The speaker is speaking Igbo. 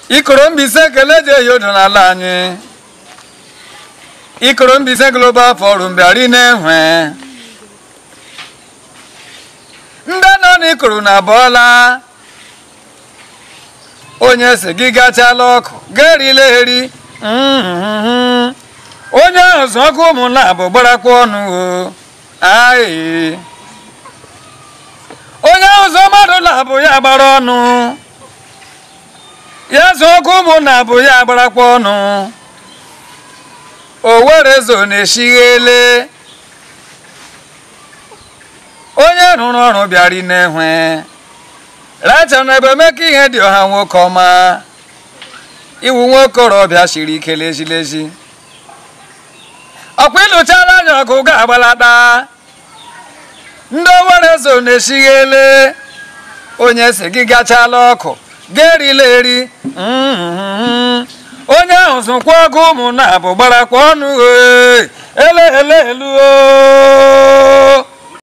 ikoro mbise ekele ji eyi odo n'ala anyị ikoro mbise global forum bịara na-enwe ndị nọ n'ikoro na abụọla onye si gị gachala ọkụ ga-erila eri Mhm. onye ahụ zụ ọkụ ụmụnna bụ gbarakwa ọnụ o ayi onye ahụ zụ mmadụ na-abụ ya gbara ọnụ ya zụ ọkụ ụmụnna bụ ya gbarakwa ọnụ o were zo na-eshighele onye rụrụ ọrụ bịara inehwe racha na ebe emeka ihe dị ọha nwoke ọma iwu nwokorobịa siri ike lezilezi ọkwa ịlụchala anya ọgụ ga-agbalata ndị owere zo na-esighele onye si gị gachala ọkụ ga-erila eri Mhm. onye ahụ zụkwa ọgụ ụmụnna bụ gbarakwa ọnụ ee, ele ele elu o